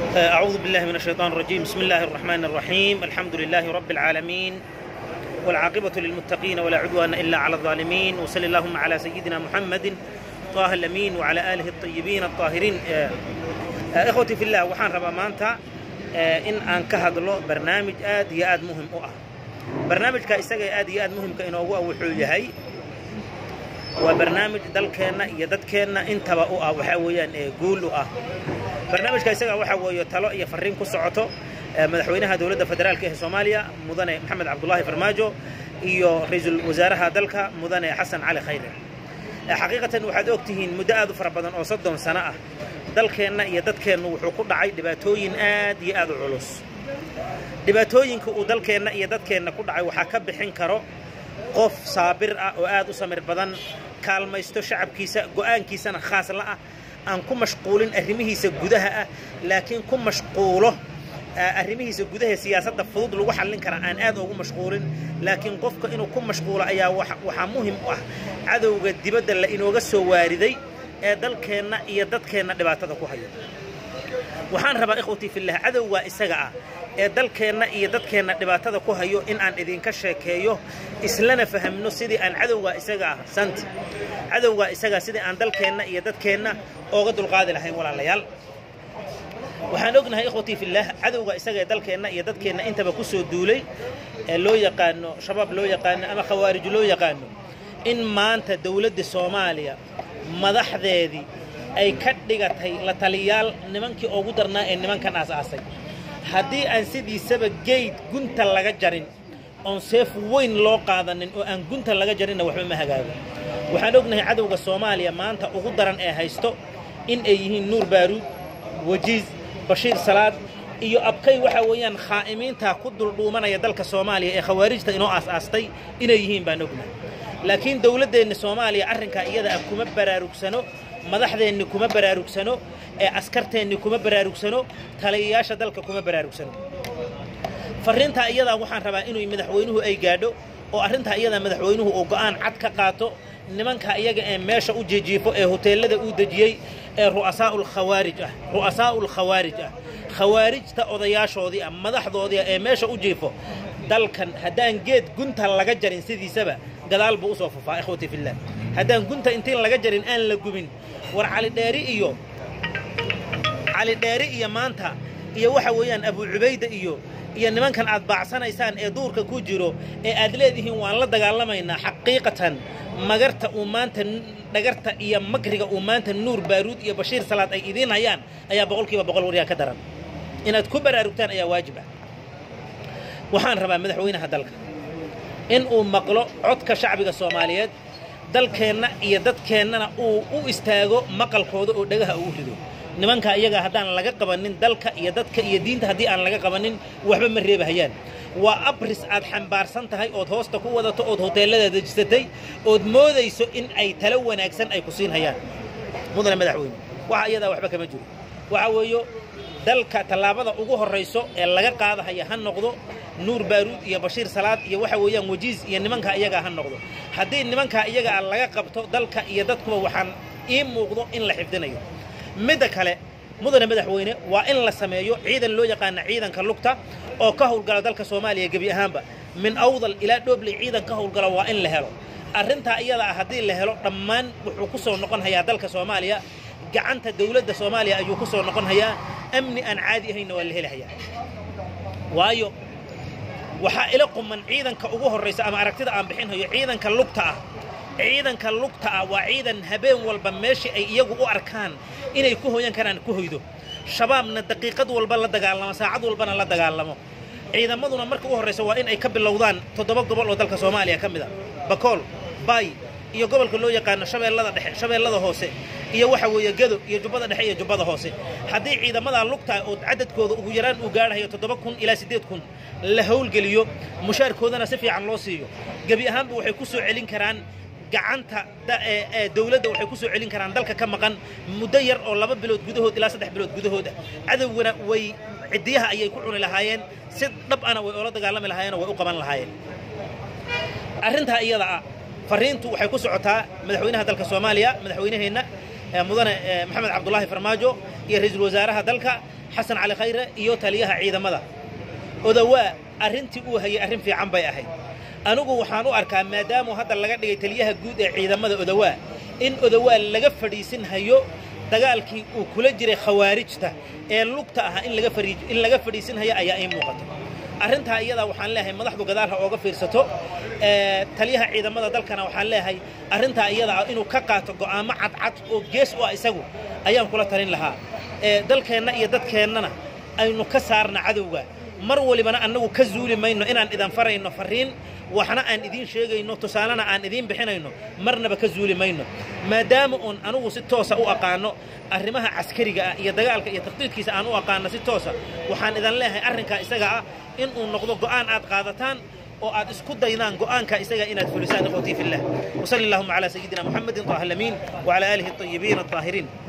أعوذ بالله من الشيطان الرجيم بسم الله الرحمن الرحيم الحمد لله رب العالمين والعاقبة للمتقين ولا عدوان إلا على الظالمين وصلى اللهم على سيدنا محمد طه الأمين وعلى آله الطيبين الطاهرين إخوتي في الله وحان ربا مانتا إن أن كهدلو برنامج آد يا آد مهم أه برنامج كإساقي آد يا آد مهم كإنه هو وحويهي وبرنامج دلكينا يددكينا انتبا أه وحاويان قولوا أه barnaamijka isaga waxa weeye talo iyo fariin ku socoto madaxweynaha dowladda federaalka ee soomaaliya mudane maxamed cabdulaahi farmaajo iyo ra-iisul wasaaraha dalka mudane xasan cali khayre xaqiiqatan waxaad og tihiin muddo aad u fara badan oo soddon sano ah dalkeenna iyo dadkeennu wuxuu ku dhacay dhibaatooyin aad iyo aad u culus dhibaatooyinka uu dalkeenna iyo dadkeenna ku dhacay waxaa ka bixin karo qof saabir ah oo aad u samir badan kaalmaysto shacabkiisa go'aankiisana khaas la ah aan ku mashquulin arrimihiisa gudaha ah laakiin ku mashquulo arrimihiisa gudaha siyaasadda fudud lagu xallin karaa aan aad ugu mashquulin laakiin qofka inuu ku mashquulo ayaa waxaa muhim u ah cadowga dibadda la inooga soo waariday ee dalkeenna iyo dadkeenna dhibaatada ku haya waxaan rabaa ikhwatii fillah cadowgaa isaga ah ee dalkeenna iyo dadkeenna dhibaatada ku hayo in aan idinka sheekeeyo islana fahamno sidii aan cadowgaa isaga ah santi cadowgaa isaga sidii aan dalkeenna iyo dadkeenna ooga dulqaadi lahayn walaalayaal waxaan ognahay ikhwatii fillaah cadowga isaga ee dalkeenna iyo dadkeenna intaba ku soo duulay ee loo yaqaano shabaab loo yaqaano ama khawaarij loo yaqaano in maanta dowladda soomaaliya madaxdeedii ay ka dhigatay la taliyaal nimankii ugu darnaa ee nimankan aas-aasay haddii aan sidiisaba geyd gunta laga jarin oon seef weyn loo qaadanin oo aan gunta laga jarinna waxba ma hagaago waxaan ognahay cadowga soomaaliya maanta ugu daran ee haysto in ay yihiin nuur baaruud wajiis bashiir salaad iyo abkay waxa weeyaan khaa'imiinta ku duldhuumanaya dalka soomaaliya ee khawaarijta inoo aas-aastay inay yihiin baan ognahay laakiin dowladdeenna soomaaliya arrinkaa iyada ah kuma baraarugsano madaxdeenni kuma baraarugsano ee askarteenni kuma baraarugsano taliyayaasha dalka kuma baraarugsano farriintaa iyadaa waxaan rabaa inuu madaxweynuhu ay gaadho oo arrintaa iyadaa madaxweynuhu uu go'aan cad ka qaato nimanka iyaga ee meesha u jijiifo ee hoteellada uu dejiyey ee ru'asaa'ul khawaarij ah ru'asaa'ul khawaarij ah khawaarijta odayaashoodii ah madaxdoodii ah ee meesha u jiifo dalkan haddaan geed gunta laga jarin sidiisaba gadaal buu usoo fufaa ikhwati fillah haddaan gunta intiin laga jarin aan la gubin war calidheeri iyo calidheeri iyo maanta iyo waxa weeyaan abu cubayda iyo iyo nimankan aad baacsanaysaan ee duurka ku jiro ee aad leedihiin waan la dagaalamaynaa xaqiiqatan magarta uu maanta dhagarta iyo makriga uu maanta nuur baaruud iyo bashiir salaad ay idiin hayaan ayaa boqolkiiba boqol waryaa ka daran inaad ku baraarugtaan ayaa waajib ah waxaan rabaa madaxweynaha dalka in uu maqlo codka shacbiga soomaaliyeed dalkeenna iyo dadkeennana uu u istaago maqalkooda oo dhagaha ugu rido nimanka iyaga haddaan laga qabanin dalka iyo dadka iyo diinta haddii aan laga qabanin waxba ma reebahayaan waa abris aad xambaarsan tahay ood hoosta ku wadato ood hoteellada dejisatay ood moodayso in ay talo wanaagsan ay ku siin hayaan mudane madaxweyne waxa iyadaa waxba kama jiro waxa weeyo dalka tallaabada ugu horrayso ee laga qaadahaya ha noqdo nuur baaruud iyo bashiir salaad iyo waxa weeyaan wajiis iyo nimankaa iyagaa ha noqdo haddii nimankaa iyagaa laga qabto dalka iyo dadkuba waxaan ii muuqdo in la xifdinayo midda kale mudane madaxweyne waa in la sameeyo ciidan loo yaqaana ciidanka lugta oo ka howlgala dalka soomaaliya gebi ahaanba min awdal ilaa dhoobley ciidan ka howlgala waa in la helo arrintaa iyada ah haddii la helo dhammaan wuxuu ku soo noqon hayaa dalka soomaaliya gacanta dawladda soomaaliya ayuu ku soo noqon hayaa amni aan caadi ahaynna waa la heli hayaa waayo waxaa ila quman ciidanka ugu horraysa ama aragtida aan bixinhayo ciidanka lugta ah ciidanka lugta ah waa ciidan habeen walba meeshii ay iyagu u arkaan inay ku hoyan karaan ku hoydo shabaabna daqiiqad walba la dagaalamo saacad walbana la dagaalamo ciidamaduna marka u horraysa waa in ay ka bilowdaan toddoba gobol oo dalka soomaaliya ka mid a bakool baay iyo gobolka loo yaqaano shabeellada dhexe shabeellada hoose iyo waxa weeye gado iyo jubbada dhexe iyo jubbada hoose haddii ciidamadaa lugtahay oo cadadkooda ugu yaraan uu gaadhayo toddoba kun ilaa siddeed kun la howlgeliyo mushaarkoodana si fiican loo siiyo gebi ahaanba waxay ku soo celin karaan gacanta dawladda waxay ku soo celin karaan dalka ka maqan muddo yar oo laba bilood gudahood ilaa saddex bilood gudahooda cadowgana way ciddiyaha ayay ku cuni lahaayeen si dhab ana way oola dagaalami lahaayeen oo way u qaban lahaayeen arrintaa iyada ah farriintu waxay ku socotaa madaxweynaha dalka soomaaliya madaxweynaheenna mudane maxamed cabdulaahi farmaajo iyo ra-iisul wasaaraha dalka xasan cali khayre iyo taliyaha ciidamada odawaa arrintii uu hayay arrin fiican bay ahayd anigu waxaan u arkaa maadaamuu hadda laga dhigay taliyaha guud ee ciidamada odawaa in odawaa laga fadhiisin hayo dagaalkii uu kula jiray khawaarijta ee lugta ahaa in laga fariij in laga fadhiisin hayo ayaa ii muuqata arrintaa iyadaa waxaan leeyahay madaxdu gadaal ha ooga fiirsato taliyaha ciidamada dalkana waxaan leeyahay arrintaa iyadaa inuu ka qaato go'aamo cadcad oo gees u ah isagu ayaan kula talin lahaa dalkeenna iyo dadkeennana aynu ka saarna cadowga mar walibana annagu ka zuuli mayno inaan idan farayno farriin waxna aan idiin sheegayno tusaalena aan idiin bixinayno marnaba ka zuuli mayno maadaama uun anugu si toosa u aqaano arrimaha caskariga ah iyo dagaalka iyo takhdiidkiisa aan u aqaano si toosa waxaan idan leeyahay arrinkaa isaga ah in uu noqdo go'aan aad qaadataan oo aad isku daydaan go'aanka isaga inaad fulisaan ikhwatii fillah وصلى اللهم على سيدنا محمد طه الأمين وعلى آله الطيبين الطاهرين